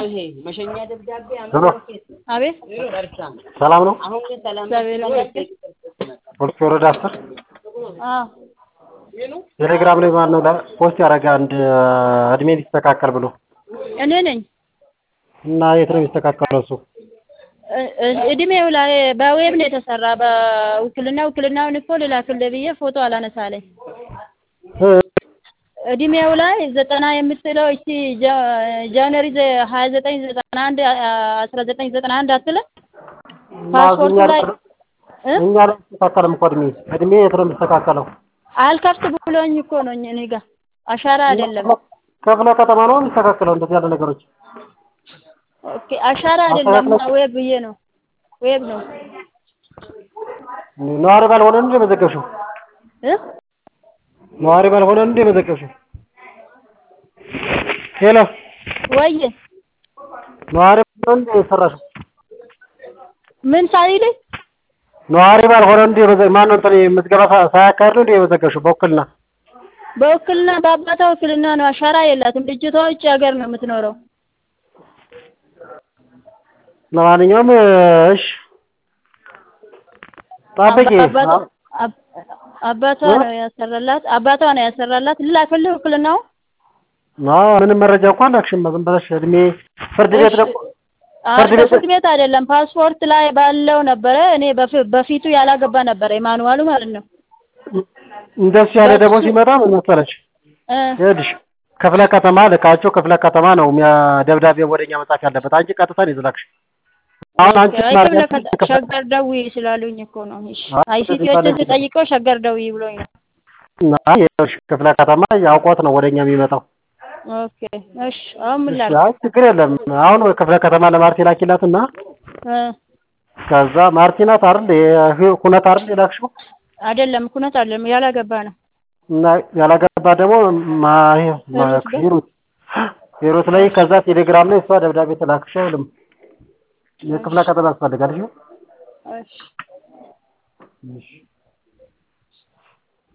መሸኛ ደብዳቤ ሄሎ አቤት ሰላም ነው? አሁን ግን ሰላም እግዚአብሔር ይመስገን። ፖሊስ ወረዳ አስር አዎ ቴሌግራም ላይ ማን ነው ላ- ፖስት ያደረገ አንድ እድሜ ሊስተካከል ብሎ እኔ ነኝ። እና የት ነው የሚስተካከለው እሱ? እ- እ- እድሜው ላይ በዌብ ነው የተሰራ። በውክልና ውክልናውን እኮ ልላክልህ ብዬ ፎቶ አላነሳለኝ። እ፣ እድሜው ላይ ዘጠና የምትለው እቺ ጃ- ጃንዋሪ ዘ- ሀያ ዘጠኝ ዘጠና አንድ አስራ ዘጠኝ ዘጠና አንድ አትልም? ፓስፖርቱ እኛ ላይ እ? እኛ ላይ አይስተካከልም እኮ እድሜ እድሜ የት ነው የሚስተካከለው? አልከፍት ብሎኝ እኮ ነው እኔ ጋር አሻራ አይደለም። ክፍለ ከተማ ነው የሚስተካከለው እንደዚህ ያለ ነገሮች ኦኬ አሻራ አይደለም ዌብ ብዬ ነው ዌብ ነው ነዋሪ ባልሆነ እንደ መዘገብሽው እ ነዋሪ ባልሆነ እንደ መዘገብሽው ሄሎ ወይ ነዋሪ ባልሆነ እንደ የሰራሽው ምን ሳይልኝ ነዋሪ ባልሆነ እንደ መዘ ማነው እንትን ምዝገባ ሳ- ሳያካሂድ ነው እንደ የመዘገብሽው በውክልና በውክልና በአባቷ ውክልና ነው አሻራ የላትም ልጅቷ ውጭ ሀገር ነው የምትኖረው ለማንኛውም እሺ ጠብቂ አባቷ አብ- አባቷ ነው ያሰራላት አባቷ ነው ያሰራላት ልላክልህ ውክልናው አዎ ምንም መረጃ እንኳን አላክሽም ዝም ብለሽ እድሜ ፍርድ ቤት ደግሞ ፍርድ ቤት ፍርድ ቤት አይደለም ፓስፖርት ላይ ባለው ነበረ እኔ በፊ- በፊቱ ያላገባ ነበረ የማኑዋሉ ማለት ነው እንደሱ ያለ ደግሞ ሲመጣ ምን መሰለሽ እ ይኸውልሽ ክፍለ ከተማ ልካቸው ክፍለ ከተማ ነው የሚያ- ደብዳቤ ወደኛ መጻፍ ያለበት አንቺ ቀጥታ ነው የዘላክሽ አሁን አንቺ አይ ማድረግ ክፍለ ያለብሽ ከተ- ክፍለ- ሸገር ደውዪ ስላሉኝ እኮ ነው እሺ አይ፣ አይሲቲዎችን ስለዚህ ስጠይቀው ሸገር ደውዪ ብሎኝ ነው አይ፣ ይኸውልሽ ክፍለ ከተማ ያውቋት ነው ወደኛ የሚመጣው ኦኬ እሺ አሁን ምን እሺ፣ ላድርግ አይ ችግር የለም አሁን ክፍለ ከተማ ለማርቲ ላኪላትና እ ከዛ ማርቲ ናት አይደል ይሄ ኩነት አይደል የላክሽው አይደለም ኩነት አይደለም ያላገባ ነው እና ያላገባ ደግሞ ማ ይሄ ማ- ሂሩት ጋር? ሂሩት ሂሩት ላይ ከዛ ቴሌግራም ላይ እሷ ደብዳቤ ተላክሽ አይልም የክፍለ ከተማ ያስፈልጋል እሺ እሺ እሺ